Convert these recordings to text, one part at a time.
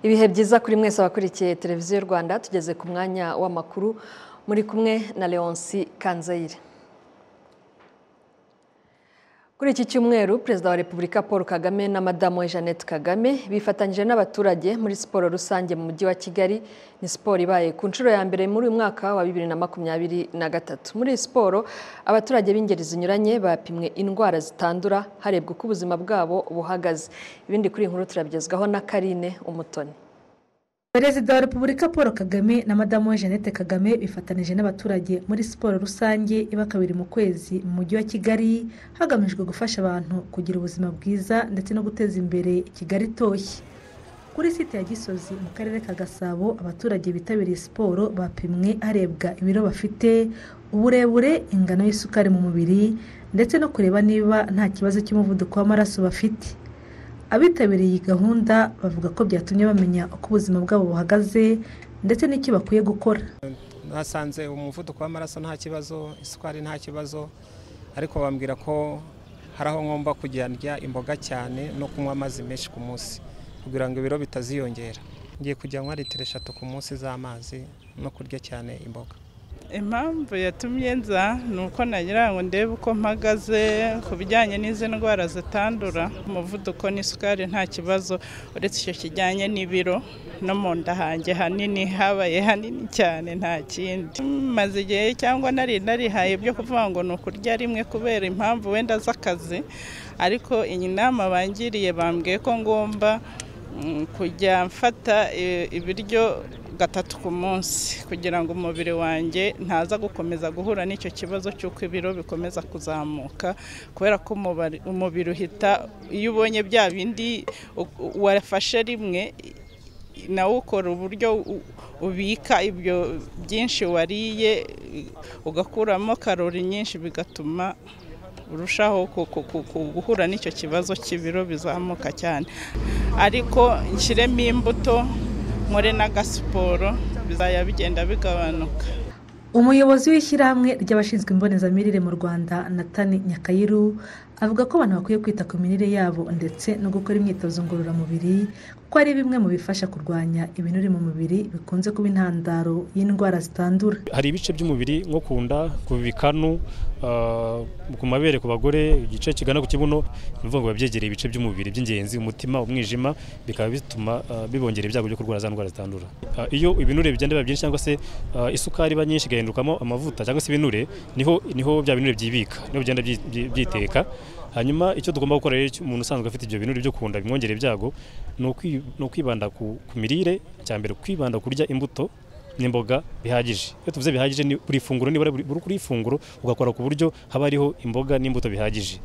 ibihe byiza kuri mwese wakurikiye televiziyo rwanda tugeze ku mwanya w'amakuru muri kumwe na leonce kanzayire kuri iki cyumweru perezida wa repubulika paul kagame na madamu we jeannette kagame bifatanyije n'abaturage muri siporo rusange mu mujyi wa kigali ni siporo ibaye ku nshuro ya mbere muri uyu mwaka wa bibiri na makumyabiri na gatatu muri iyi siporo abaturage b'ingeri zinyuranye bapimwe indwara zitandura harebwa uko ubuzima bwabo buhagaze ibindi kuri iyi nkuru turabigezwaho na karine umutoni perezida wa repubulika paul kagame na madamu we jeannette kagame bifatanije n'abaturage muri siporo rusange iba kabiri mu kwezi mu mujyi wa kigali hagamijwe gufasha abantu kugira ubuzima bwiza ndetse no guteza imbere kigali itoshye kuri site ya gisozi mu karere ka gasabo abaturage bitabiriye siporo bapimwe harebwa ibiro bafite uburebure ingano y'isukari mu mubiri ndetse no kureba niba nta kibazo cy'umuvuduko w'amaraso bafite abitabiriye iyi gahunda bavuga ko byatumye bamenya uko ubuzima bwabo buhagaze ndetse n'icyo bakwiye gukora nasanze umuvuduko w'amaraso nta kibazo isukari nta kibazo ariko bambwira ko hari aho ngomba kujya ndya imboga cyane no kunywa amazi menshi ku munsi kugira ngo ibiro bitaziyongera ngiye kujya nywa litiro eshatu ku munsi z'amazi no kurya cyane imboga impamvu yatumye nza ni uko nagira ngo ndebe uko mpagaze ku bijyanye n'izi ndwara zitandura umuvuduko n'isukari nta kibazo uretse icyo kijyanye n'ibiro no mu nda hanjye hanini habaye hanini cyane nta kindi maze igihe cyangwa nari narihaye ibyo kuvuga ngo ni ukurya rimwe kubera impamvu wenda z'akazi ariko iyi nama bangiriye bambwiye ko ngomba kujya mfata ibiryo gatatu ku munsi kugira ngo umubiri wanjye ntaza gukomeza guhura n'icyo kibazo cy'uko ibiro bikomeza kuzamuka kubera ko umubiri uhita iyo ubonye bya bindi wafashe rimwe nawe ukora uburyo ubika ibyo byinshi wariye ugakuramo karori nyinshi bigatuma urushaho guhura n'icyo kibazo cy'ibiro bizamuka cyane ariko nshyiremo imbuto nkore n'agasiporo bizajya bigenda bigabanuka umuyobozi w'ishyirahamwe ry'abashinzwe imbonezamirire mu rwanda natani nyakayiru avuga ko abantu bakwiye kwita ku mirire yabo ndetse no gukora imyitozo ngororamubiri kuko ari bimwe mu bifasha kurwanya ibinure mu mubiri bikunze kuba intandaro y'indwara zitandura hari ibice by'umubiri nko ku nda ku bikanu ku mabere ku bagore igice kigana ku kibuno ni ukuvuga ngo biba byegereye ibice by'umubiri by'ingenzi umutima umwijima bikaba bituma bibongera ibyago byo kurwara za ndwara zitandura iyo ibinure bigenda biba byinshi cyangwa se isukari iba nyinshi igahindukamo amavuta cyangwa se ibinure niho niho bya binure byibika niho bigenda byiteka hanyuma icyo tugomba gukora rero umuntu usanzwe afite ibyo bintu byo kunda bimwongera ibyago ni ukwibanda ku mirire cya mbere kwibanda kurya imbuto n'imboga bihagije iyo tuvuze bihagije ni buri funguro nibura buri kuri ifunguro ugakora ku buryo haba hariho imboga n'imbuto bihagije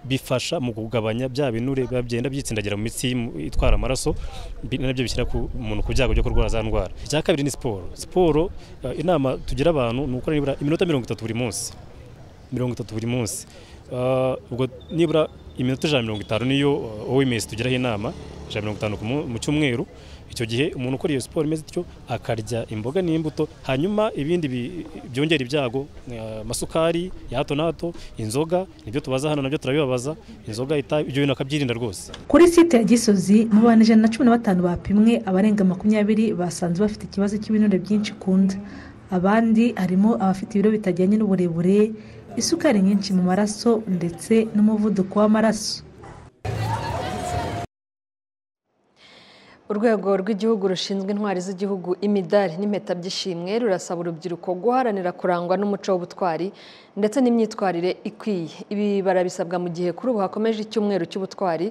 bifasha mu kugabanya bya binure biba byenda byitsindagira mu mitsi itwara amaraso nabyo bishyira umuntu ku byago byo kurwara za ndwara icya kabiri ni siporo siporo inama tugira abantu ni ukora nibura iminota mirongo itatu buri munsi mirongo itatu buri munsi ubwo nibura iminota ijana mirongo itanu niyo oms tugiraho inama ijana mirongo itanu mu cyumweru icyo gihe umuntu ukora iyo siporo imeze ityo akarya imboga n'imbuto hanyuma ibindi byongera ibyago amasukari ya hato na hato inzoga nibyo tubaza hano nabyo turabibabaza inzoga ibyo bintu akabyirinda rwose kuri site ya gisozi mu bantu ijana na cumi na batanu bapimwe abarenga makumyabiri basanze bafite ikibazo cy'ibinure byinshi kunda abandi harimo abafite ibiro bitajyanye n'uburebure isukari nyinshi mu maraso ndetse n'umuvuduko w'amaraso urwego rw'igihugu rushinzwe intwari z'igihugu imidari n'impeta by'ishimwe rurasaba urubyiruko guharanira kurangwa n'umuco w'ubutwari ndetse n'imyitwarire ikwiye ibi barabisabwa mu gihe kuri ubu hakomeje icyumweru cy'ubutwari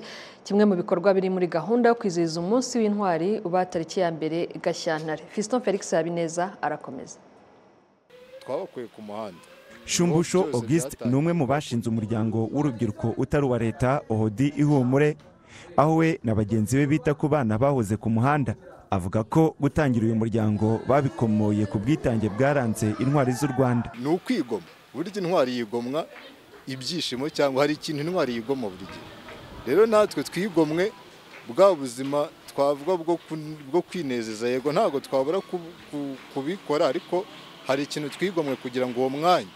kimwe mu bikorwa biri muri gahunda yo kwizihiza umunsi w'intwari uba tariki ya mbere gashyantare fiston felix habineza arakomeza twabakuye ku muhanda shumbusho augusite ni umwe mu bashinze umuryango w'urubyiruko utari uwa leta ohodi ihumure aho we na bagenzi be bita ku bana bahoze ku muhanda avuga ko gutangira uyu muryango babikomoye ku bwitange bwaranze intwari z'u rwanda ni ukwigoma burya intwari yigomwa ibyishimo cyangwa hari ikintu intwari yigoma buri gihe rero natwe twigomwe bwa buzima twavuga bwo kwinezeza yego ntabwo twabura kubikora ariko hari ikintu twigomwe kugira ngo uwo mwanya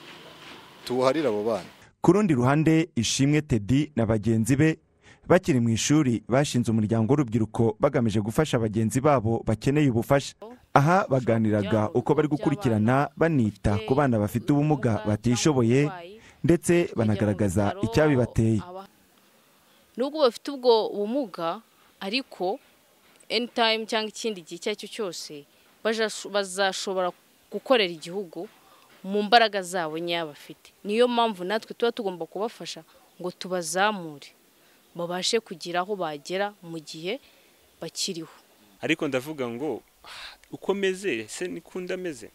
tuwuharire abo bana ku rundi ruhande ishimwe tedi na bagenzi be bakiri mu ishuri bashinze umuryango w'urubyiruko bagamije gufasha bagenzi babo bakeneye ubufasha aha baganiraga uko bari gukurikirana banita ku bana bafite ubumuga batishoboye ndetse banagaragaza icyabibateye nubwo bafite ubwo bumuga ariko any time cyangwa ikindi gihe icyo ari cyo cyose baja- bazashobora gukorera igihugu mu mbaraga zabo nkeya bafite niyo mpamvu natwe tuba tugomba kubafasha ngo tubazamure babashe kugira aho bagera mu gihe bakiriho ariko ndavuga ngo "Ah, uko meze se niko undi ameze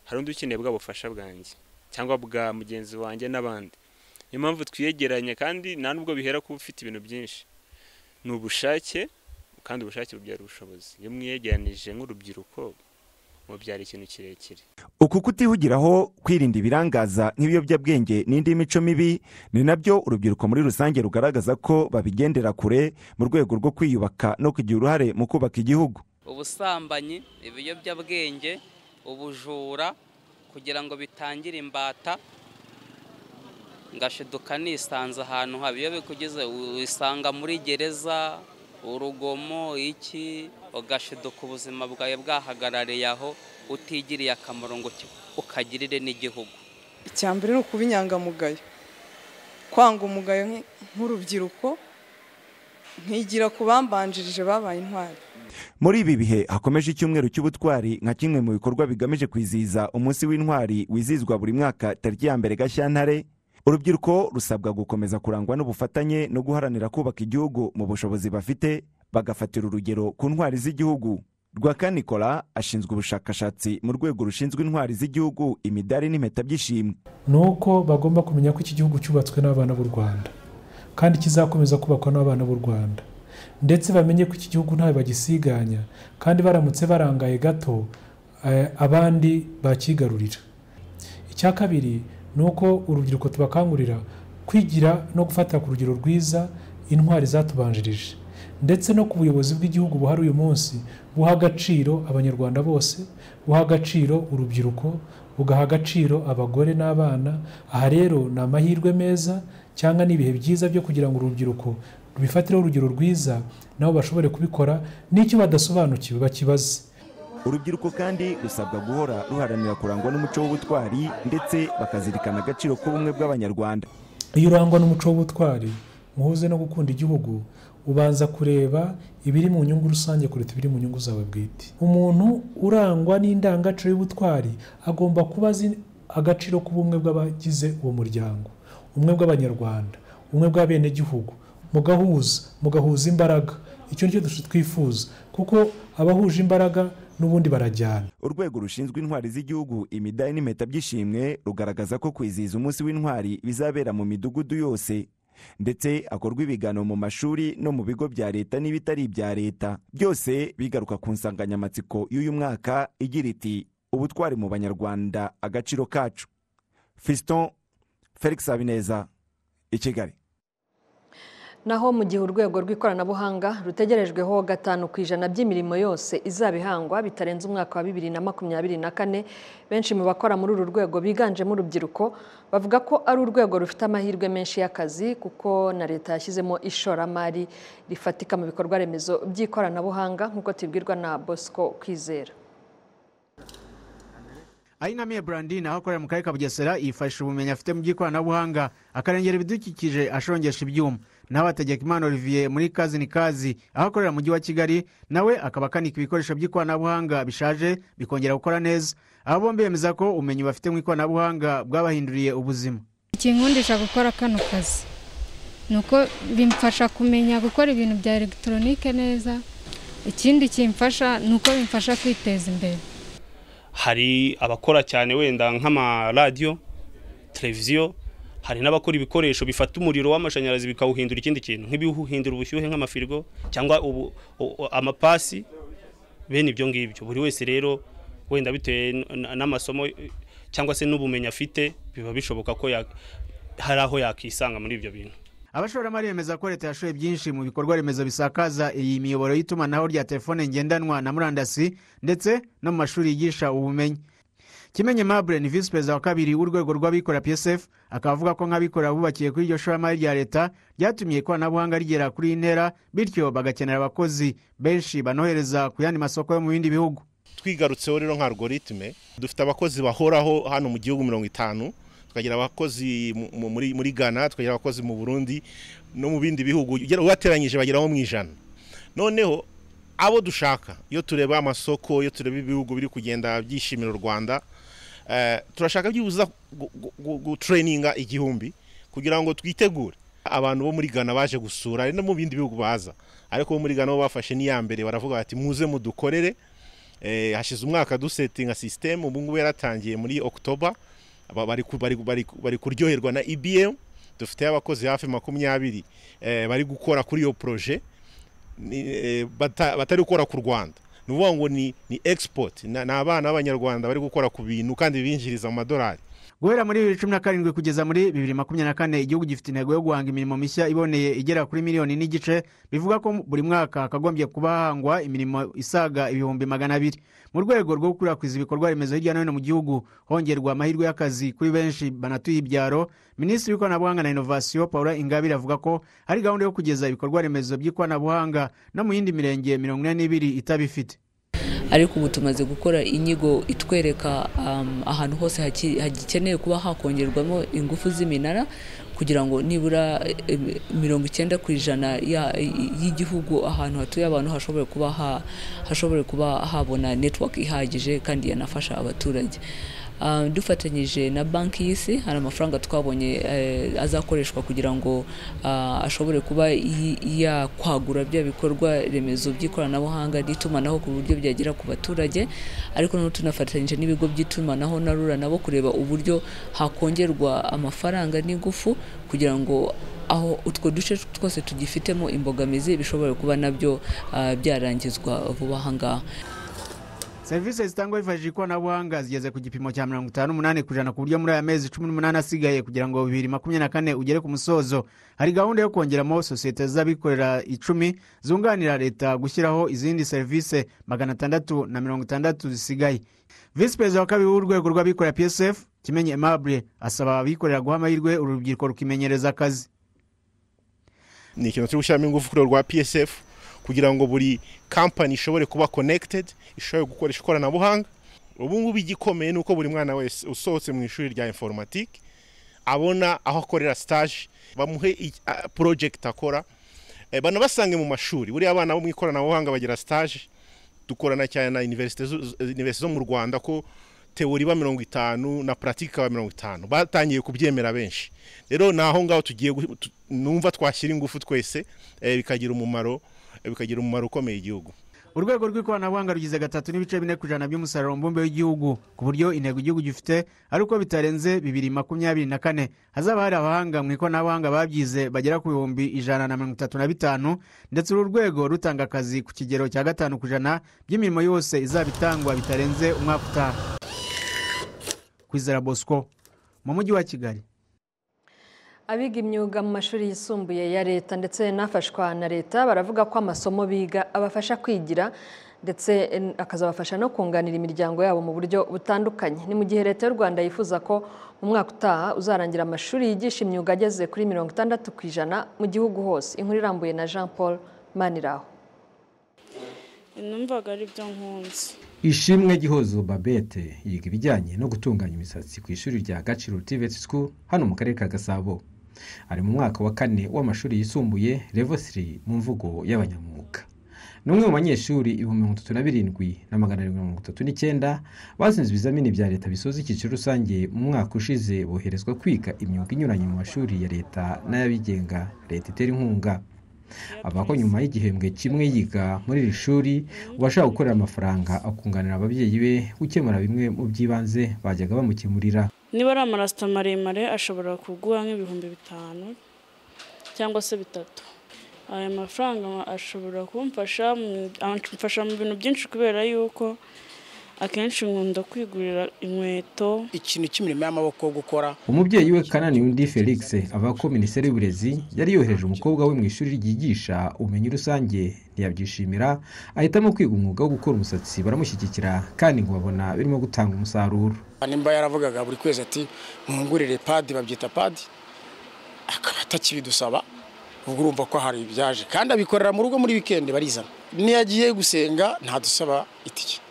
hari undi ukeneye bwa bufasha bwanjye cyangwa bwa mugenzi wanjye n'abandi niyo mpamvu twiyegeranya kandi nta nubwo bihera kuba ufite ibintu byinshi ni ubushake kandi ubushake bubyara ubushobozi iyo mwiyegeranije nk'urubyiruko mubyara ikintu kirekire uku kutihugiraho kwirinda ibirangaza nk'ibiyobyabwenge n'indi mico mibi ni nabyo urubyiruko muri rusange rugaragaza ko babigendera kure mu rwego rwo kwiyubaka no kugira uruhare mu kubaka igihugu ubusambanyi ibiyobyabwenge ubujura kugira ngo bitangire imbata ngashiduka nisanze ahantu haba iyo bikugeze wisanga muri gereza urugomo iki ugashiduka ubuzima bwawe bwahagarariye aho utigiriye akamaro ngo ki- ukagirire n'igihugu icya mbere ni ukuba inyangamugayo kwanga umugayo nk- nk'urubyiruko nkigira ku bambanjirije babaye intwari muri ibi bihe hakomeje icyumweru cy'ubutwari nka kimwe mu bikorwa bigamije kwizihiza umunsi w'intwari wizihizwa buri mwaka tariki ya mbere gashyantare urubyiruko rusabwa gukomeza kurangwa n'ubufatanye no guharanira kubaka igihugu mu bushobozi bafite bagafatira urugero ku ntwari z'igihugu rwakanikola ashinzwe ubushakashatsi mu rwego rushinzwe intwari z'igihugu imidari n'impeta by'ishimwe ni uko bagomba kumenya ko iki gihugu cyubatswe n'abana b'u rwanda kandi kizakomeza kubakwa n'abana b'u rwanda ndetse bamenye ko iki gihugu ntawe bagisiganya kandi baramutse barangaye gato eh, abandi bakigarurira icya kabiri ni uko urubyiruko tubakangurira kwigira no gufata ku rugero rwiza intwari zatubanjirije ndetse no ku buyobozi bw'igihugu buhari uyu munsi buha agaciro abanyarwanda bose buha agaciro urubyiruko bugaha agaciro abagore n'abana aha rero ni amahirwe meza cyangwa ni ibihe byiza byo kugira ngo urubyiruko rubifatireho urugero rwiza nabo bashobore kubikora n'icyo badasobanukiwe bakibaze urubyiruko kandi rusabwa guhora ruharanira kurangwa n'umuco w'ubutwari ndetse bakazirikana agaciro k'ubumwe bw'abanyarwanda iyo urangwa n'umuco w'ubutwari muhuze no gukunda igihugu ubanza kureba ibiri mu nyungu rusange kuruta ibiri mu nyungu zawe bwite umuntu urangwa n'indangagaciro y'ubutwari agomba kuba azi agaciro k'ubumwe bw'abagize uwo muryango umwe bw'abanyarwanda umwe bw'abenegihugu mugahuza mugahuza imbaraga icyo nicyo dushobora twifuza kuko abahuje imbaraga n'ubundi barajyana urwego rushinzwe intwari z'igihugu imidari n'impeta by'ishimwe rugaragaza ko kwizihiza umunsi w'intwari bizabera mu midugudu yose ndetse hakorwa ibiganiro mu mashuri no mu bigo bya leta n'ibitari ibya leta byose bigaruka ku nsanganyamatsiko y'uyu mwaka igira iti ubutwari mu banyarwanda agaciro kacu fiston felix habineza i kigali naho mu gihe urwego rw'ikoranabuhanga rutegerejweho gatanu ku ijana by'imirimo yose izaba ihangwa bitarenze umwaka wa bibiri na makumyabiri na kane benshi mu bakora muri uru rwego biganjemo urubyiruko bavuga ko ari urwego rufite amahirwe menshi y'akazi kuko na leta yashyizemo ishoramari rifatika mu bikorwa remezo by'ikoranabuhanga nk'uko tubibwirwa na bosco kwizera ayinamiye brandine aho akorera mu karere ka bugesera yifashisha ubumenyi afite mu by'ikoranabuhanga akarengera ibidukikije ashongesha ibyuma nawe ategeka imana olivier muri kazi ni kazi aho akorera mu mujyi wa kigali nawe akaba akanika ibikoresho by'ikoranabuhanga bishaje bikongera gukora neza aba bombi bemeza ko ubumenyi bafite mu ikoranabuhanga bwabahinduriye ubuzima ikinkundisha gukora kano kazi ni uko bimfasha kumenya gukora ibintu bya elegitoronike neza ikindi kimfasha ni uko bimfasha kwiteza imbere hari abakora cyane wenda nk'amaradiyo televiziyo hari n'abakora ibikoresho bifata umuriro w'amashanyarazi bikawuhindura ikindi kintu nk'ibiwuhindura ubushyuhe nk'amafirigo cyangwa ubu- u- u- amapasi bene ibyo ngibyo buri wese rero wenda bitewe n- n- n'amasomo eh, cyangwa se n'ubumenyi afite biba bishoboka ko ya- hari aho yakisanga muri ibyo bintu abashoramari bemeza ko leta yashoye byinshi mu bikorwa remezo bisakaza iyi miyoboro y'itumanaho rya telefone ngendanwa na murandasi ndetse no mu mashuri yigisha ubumenyi kimenye mabure ni visi perezida wa kabiri w'urwego rw'abikorera psf akaba avuga ko nk'abikorera bubakiye kuri iryo shoramari rya leta ryatumye ikoranabuhanga rigera kuri iyi ntera bityo bagakenera abakozi benshi banohereza ku yandi masoko yo mu bindi bihugu twigarutseho rero nka algoritme dufite abakozi bahoraho hano mu gihugu mirongo itanu tukagira abakozi mu- mu- muri muri ghana tukagira abakozi mu burundi no mu bindi bihugu ugera- ubateranyije bageraho mu ijana noneho abo dushaka iyo tureba amasoko iyo tureba ibihugu biri kugenda byishimira u rwanda eh, turashaka byibuza gu- gu- gu- gutureyininga igihumbi kugira ngo twitegure abantu bo muri ghana baje gusura ari no mu bindi bihugu baza ariko bo muri ghana bo bafashe n'iya mbere baravuga bati muze mudukorere Eh, hashize umwaka dusetinga sisiteme ubu ngubu yaratangiye muri okutoba Aba- bari ku- bari- bari- bari kuryoherwa na ibm dufite abakozi hafi makumyabiri eh, bari gukora kuri iyo poroje ni- eh, bata- batari gukora ku rwanda ni ukuvuga ngo ni ni export Na- ni abana b'abanyarwanda bari gukora ku bintu kandi binjiriza amadolari guhera muri bibiri cumi na karindwi kugeza muri bibiri makumyabiri na kane igihugu gifite intego yo guhanga imirimo mishya iboneye igera kuri miliyoni n'igice bivuga ko buri mwaka hakagombye kuba hahangwa imirimo isaga ibihumbi magana abiri mu rwego rwo gukwirakwiza ibikorwa remezo hirya no hino mu gihugu hongerwa amahirwe y'akazi kuri benshi banatuye ibyaro minisitiri w'ikoranabuhanga na inovasiyo paula ingabire avuga ko hari gahunda yo kugeza ibikorwa remezo by'ikoranabuhanga no mu yindi mirenge mirongo ine n'ibiri itabifite ariko ubu tumaze gukora inyigo itwereka um, ahantu hose haki- hagikeneye kuba hakongerwamo ingufu z'iminara kugira ngo nibura eh, eh, mirongo icyenda ku ijana ya- y'igihugu ahantu hatuye abantu hashobore kuba ha- hashobore kuba habona network ihagije kandi yanafasha abaturage Uh, dufatanyije na banki y'isi hari amafaranga twabonye eh, azakoreshwa kugira ngo ah, ashobore kuba yi- yakwagura bya bikorwa remezo by'ikoranabuhanga n'itumanaho ku buryo byagera ku baturage ariko noneho tunafatanyije n'ibigo by'itumanaho na rura nabo kureba uburyo hakongerwa amafaranga n'ingufu kugira ngo aho utwo duce twose tugifitemo imbogamizi bishobore kuba nabyo ah, byarangizwa vuba aha ngaha serivisi zitangwa hifashishije ikoranabuhanga zigeze ku gipimo cya mirongo itanu n'umunani ku ijana ku buryo muri aya mezi cumi n'umunani asigaye kugira ngo bibiri makumyabiri na kane ugere ku musozo hari gahunda yo kongeramo sosiyete z'abikorera icumi zunganira leta gushyiraho izindi serivisi magana atandatu na mirongo itandatu zisigaye visi perezida wa kabiri w'urwego rw'abikorera psf kimenye aimable asaba abikorera guha amahirwe uru rubyiruko rukimenyereza akazi ni ikintu turi gushyiramo ingufu kuri urwo rwa psf kugira ngo buri kampani ishobore kuba connected ishobore gukoresha ikoranabuhanga ubu ngubu igikomeye ni uko buri mwana wese usohotse mu ishuri rya informatique abona aho akorera stage bamuhe i- a- project akora Eh, banabasange mu mashuri buriya abana bo mu ikoranabuhanga bagira stage dukorana cyane na universite zo- zo- universite zo mu rwanda ko teori iba mirongo itanu na pratique ikaba mirongo itanu batangiye kubyemera benshi rero ni aho ngaho tugiye gu- tu- numva twashyira ingufu twese eh, bikagira umumaro eh, bikagira umumaro ukomeye igihugu urwego rw'ikoranabuhanga rugize gatatu n'ibice bine ku ijana by'umusaruro mbumbe w'igihugu ku buryo intego igihugu gifite ari uko bitarenze bibiri makumyabiri na kane hazaba hari abahanga mu ikoranabuhanga babyize bagera ku bihumbi ijana na mirongo itatu na bitanu ndetse uru rwego rutanga akazi ku kigero cya gatanu ku ijana by'imirimo yose izaba itangwa bitarenze umwaka utaha kwizera bosco mu mujyi wa kigali abiga imyuga mu mashuri yisumbuye ya leta ndetse n'afashwa na leta baravuga ko amasomo biga abafasha kwigira ndetse en- akazabafasha no kunganira imiryango yabo mu buryo butandukanye ni mu gihe leta y'u rwanda yifuza ko mu mwaka utaha uzarangira amashuri yigisha imyuga ageze kuri mirongo itandatu ku ijana mu gihugu hose inkuru irambuye na jean paul maniraho numvaga ari byo nkunze ishimwe gihozo babete yiga ibijyanye no gutunganya imisatsi ku ishuri rya gaciro TVET school hano mu karere ka gasabo ari mu mwaka wa kane w'amashuri yisumbuye level 3 mu mvugo y'abanyamwuga ni umwe mu banyeshuri ibihumbi mirongo itatu na birindwi na magana arindwi na mirongo itatu n'icyenda batsinze ibizamini bya leta bisoza icyiciro rusange mu mwaka ushize boherezwa kwiga imyuga inyuranye mu mashuri ya leta n'ay'abigenga leta itera inkunga aba ko nyuma y'igihembwe kimwe yiga muri iri shuri ubashaka gukorera amafaranga akunganira ababyeyi be gukemura bimwe mu by'ibanze bajyaga bamukemurira niba ari amarasita maremare ashobora kuguha nk'ibihumbi bitanu cyangwa se bitatu aya mafaranga ashobora kumfasha mu- amfasha mu bintu byinshi kubera yuko akenshi nkunda kwigurira inkweto ikintu cy'imirimo y'amaboko yo gukora umubyeyi we kanani undi felix avuga ko minisiteri y'uburezi yari yohereje umukobwa we mu ishuri ryigisha ubumenyi rusange ntiyabyishimira ahitamo kwiga umwuga wo gukora umusatsi baramushyigikira kandi ngo babona birimo gutanga umusaruro nimba yaravugaga buri kwezi ati mwungurire padi babyita padi akaba atakibidusaba ubwo urumva ko hari ibyaje kandi abikorera mu rugo muri wikendi barizana niyo agiye gusenga ntadusaba itike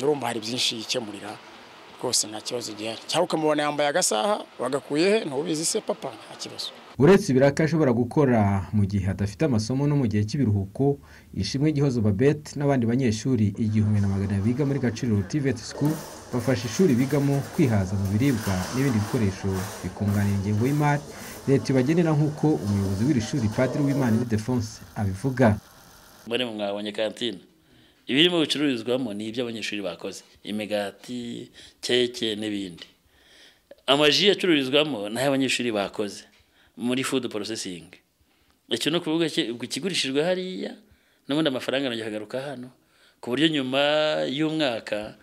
urumva hari byinshi yikemurira rwose nta kibazo gihari cyangwa ukamubona yambaye agasaha wagakuye he ntubizi se papa nta kibazo uretse ibiraka ashobora gukora mu gihe adafite amasomo no mu gihe cy'ibiruhuko ishimwe gihozo babet n'abandi banyeshuri igihumbi na magana biga muri gaciro tivet school bafasha ishuri bigamo kwihaza mu biribwa n'ibindi bikoresho bikunganira ingengo y'imari leta ibagenera nk'uko umuyobozi w'iri shuri padiri w'imana idefonse abivuga mbone mwabonye kantine ibirimo bicururizwamo ni ibyo abanyeshuri bakoze imigati keke n'ibindi amaji acururizwamo ni ay'abanyeshuri bakoze muri food processing icyo ni ukuvuga kigurishijwe hariya n'ubundi amafaranga arongera akagaruka hano ku buryo nyuma y'umwaka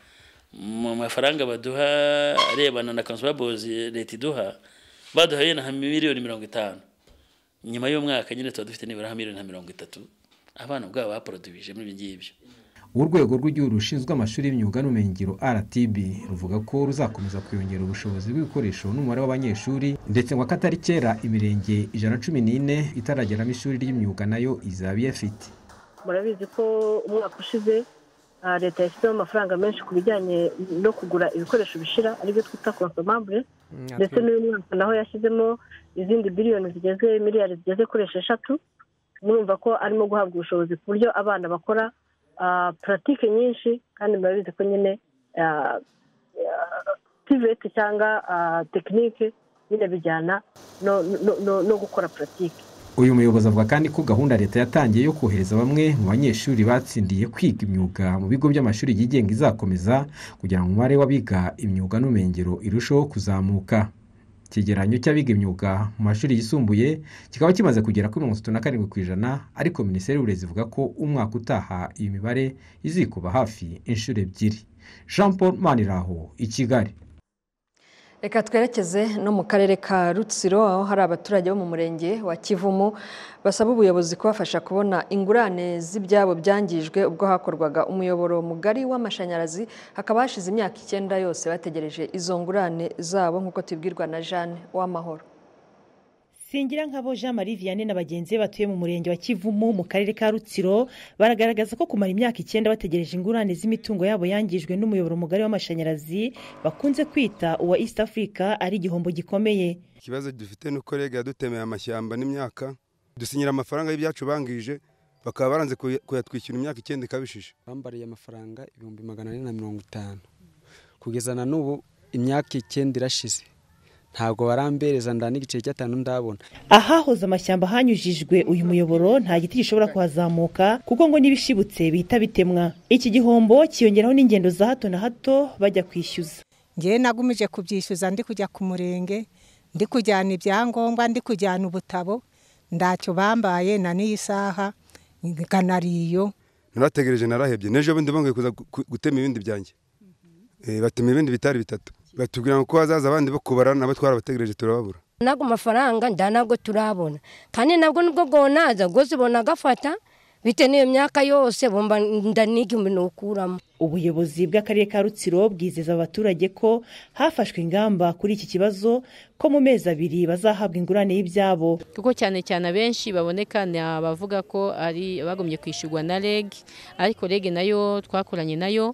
mu mafaranga baduha arebana na consumables leta iduha baduhaye na miliyoni mirongo itanu nyuma y'umwaka nyine tuba dufite nibura miliyoni nka mirongo itatu abana ubwabo baporodubije muri ibi ngibyo urwego rw'igihugu rushinzwe amashuri y'imyuga n'ubumenyingiro rtb ruvuga ko ruzakomeza kuyongera ubushobozi bw'ibikoresho n'umubare w'abanyeshuri ndetse ngo akatari kera imirenge ijana na cumi n'ine itarageramo ishuri ry'imyuga nayo izaba iyafite murabizi ko umwaka ushize leta yashyizeho amafaranga menshi ku bijyanye no kugura ibikoresho bishira aribyo twita konsomambure ndetse n'uyu mwaka naho yashyizemo izindi biliyoni zigeze miliyari zigeze kuri esheshatu murumva ko arimo guhabwa ubushobozi ku buryo abana bakora puratike nyinshi kandi murabizi ko nyine tiveti cyangwa tekinike nyine bijyana no gukora puratike uyu muyobozi avuga kandi ko gahunda leta yatangiye yo kohereza bamwe mu banyeshuri batsindiye kwiga imyuga mu bigo by'amashuri yigenga izakomeza kugira ngo umubare w'abiga imyuga n'ubumenyingiro irusheho kuzamuka ikigeranyo cy'abiga imyuga mu mashuri yisumbuye kikaba kimaze kugera kuri mirongo itatu na karindwi ku ijana ariko minisiteri y'uburezi ivuga ko umwaka utaha iyi mibare izikuba hafi inshuro ebyiri jean paul maniraho i kigali reka twerekeze no mu karere ka rutsiro aho hari abaturage bo mu murenge wa kivumu basaba ubuyobozi kubafasha kubona ingurane z'ibyabo byangijwe ubwo hakorwaga umuyoboro mugari w'amashanyarazi hakaba hashize imyaka icyenda yose bategereje izo ngurane zabo nk'uko tubwirwa na jeanne w'amahoro singira nk'abo jean marie vianney na bagenzi be batuye mu murenge wa kivumu mu karere ka rutsiro baragaragaza ko kumara imyaka icyenda bategereje ingurane z'imitungo yabo yangijwe n'umuyoboro mugari w'amashanyarazi bakunze kwita uwa east africa ari igihombo gikomeye ikibazo dufite ni uko rega yadutemeye amashyamba n'imyaka dusinyira amafaranga y'ibyacu bangije bakaba baranze kuyatwishyura imyaka icyenda ikabishije bambariye amafaranga ibihumbi magana ane na mirongo itanu kugeza na n'ubu imyaka icyenda irashize ntabwo barambereza nda n'igice cy'atanu ndabona ahahoze amashyamba hanyujijwe uyu muyoboro nta giti gishobora kuhazamuka kuko ngo n'ibishibutse bihita bitemwa iki gihombo kiyongeraho n'ingendo za hato na hato bajya kwishyuza ngewe nagumije kubyishyuza ndi kujya ku murenge ndi kujyana ibyangombwa ndi kujyana ubutabo ntacyo bambaye na n'iyi saha kanariyo narategereje narahebye n'ejo bundi bangoye kuza gutema ibindi byanjye batema ibindi bitari bitatu batubwira ko hazaza abandi bo kubara nabo twarabategereje turababura ntabwo amafaranga nda ntabwo turabona kandi nabwo nubwo bwonaza rwose ubona agafata bitewe n'iyo myaka yose bumva nda n'igihumbi ntukuramo ubuyobozi bw'akarere ka rutsiro bwizeza abaturage ko hafashwe ingamba kuri iki kibazo ko mu mezi abiri bazahabwa ingurane y'ibyabo kuko cyane cyane abenshi baboneka ni abavuga ko ari abagumye kwishyurwa na reg ariko reg nayo twakoranye nayo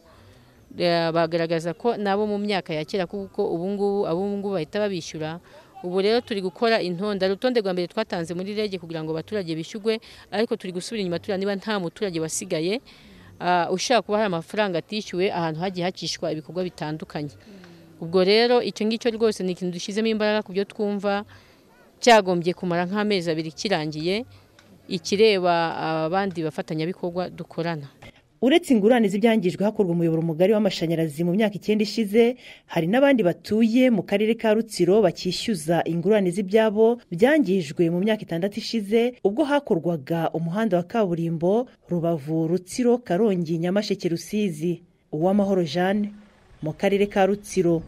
bagaragaza ko nabo mu myaka ya kera kuko ubungubu abungubu bahita babishyura ubu rero turi gukora intonda urutonde rwa mbere twatanze muri rege kugira ngo abaturage bishyurwe ariko turi gusubira inyuma tureba niba nta muturage wasigaye ushaka kuba hari amafaranga atishyuwe ahantu hagiye hakishwa ibikorwa bitandukanye ubwo rero icyo ngicyo rwose ni ikintu dushyizemo imbaraga ku byo twumva cyagombye kumara nk'amezi abiri kirangiye ikireba abandi bafatanyabikorwa dukorana uretse ingurane z'ibyangijwe hakorwa umuyoboro mugari w'amashanyarazi mu myaka icyenda ishize hari n'abandi batuye mu karere ka rutsiro bakishyuza ingurane z'ibyabo byangijwe mu myaka itandatu ishize ubwo hakorwaga umuhanda wa kaburimbo rubavu rutsiro karongi nyamasheke rusizi uwamahoro jeanne mu karere ka rutsiro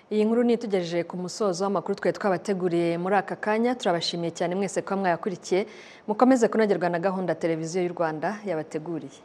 iyi nkuru nitugejeje ku musozo w'amakuru twari twabateguriye muri aka kanya turabashimiye cyane mwese kuba mwayakurikiye mukomeze kunogerwa na gahunda televiziyo y'u rwanda yabateguriye